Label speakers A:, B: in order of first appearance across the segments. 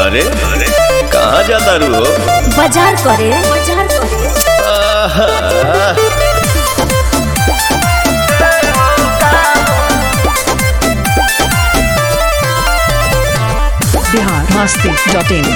A: अरे कहाँ जाता रू हो
B: बाजार करे बाजार करे
A: आहा,
C: बिहार मस्ती डॉट इन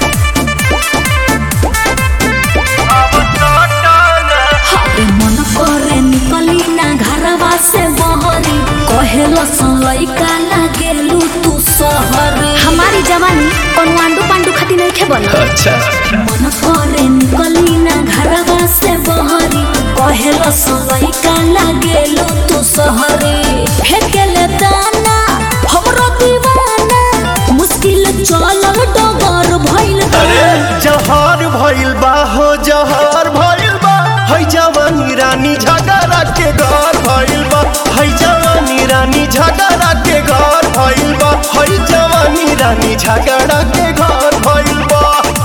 B: हाय मन करे निकली ना घरवा से बहरी कहेलो लइका लागेलू तू सहरी हमारी जवानी कौन आंडू पांडू खाती नहीं खे बना
A: अच्छा
B: मन करे निकली ना घरवा से बहरी कहेलो लइका लागेलू तू सहरी फेकेले दाना हमरो दीवाना मुश्किल चलल डगर भइल बा।
D: अरे जहर भइल बा हो जहर भइल बा है जवानी रानी झगड़ा के घर भइल बा है जवानी रानी झगड़ा के घर भइल बा है जवानी रानी झगड़ा के घर भइल बा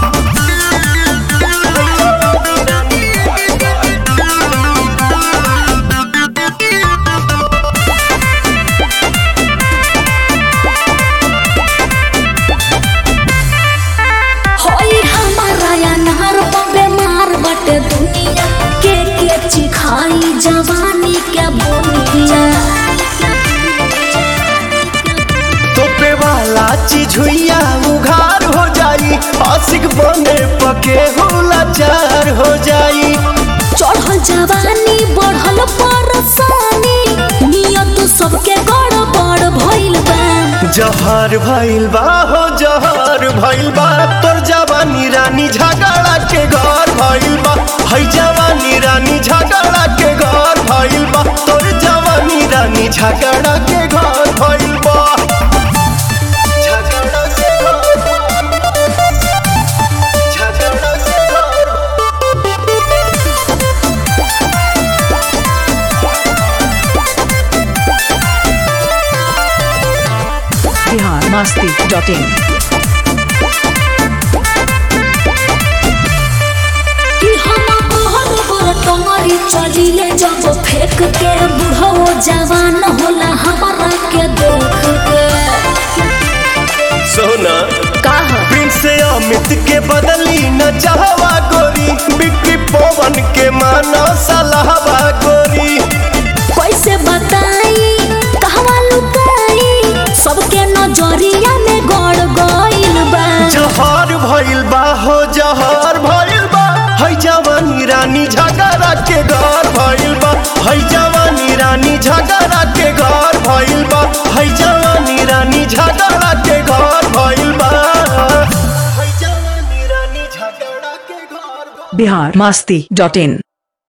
B: होई हमारा अनार बेमार बटे दुनिया के के चिखाई जवानी के बोनिया
D: तोपे वाला चीज हुइया उघार हो जाई आशिक बने पके होला चार हो जाई
B: चढ़ल जवानी बढ़ल परसानी नियत सबके गड़बड़ भइल बा
D: जहर भइल बा हो जहर भइल बा तोर जवानी रानी झगड़ा के घर भइल बा है जवानी रानी झगड़ा के घर भइल बा तोर जवानी रानी झगड़ा के घर भइल बा झगड़ा के घर झगड़ा के घर
C: बिहार मस्ती डॉट इन
B: कि हम बहर बर टंगरी चलिले जब फेंक के बुढ़ो जवान होला हमारा के देख के
A: सोना
B: काहा
D: प्रिंस अमित के बदली न चाहवा गोरी बिक्री पवन के मानो सलाहवा गोरी
B: कैसे बताई कहवा लुकाई सबके नजरिया में गड़ गइल बा
D: जहर भइल बा हो जहर भइल बा है जवानी रानी झगड़ा के घर भइल बा है जवानी रानी झगड़ा के घर भइल बा है जवानी रानी झगड़ा के घर भइल बा है जवानी रानी झगड़ा के घर भइल बा।
C: बिहार मस्ती डॉट इन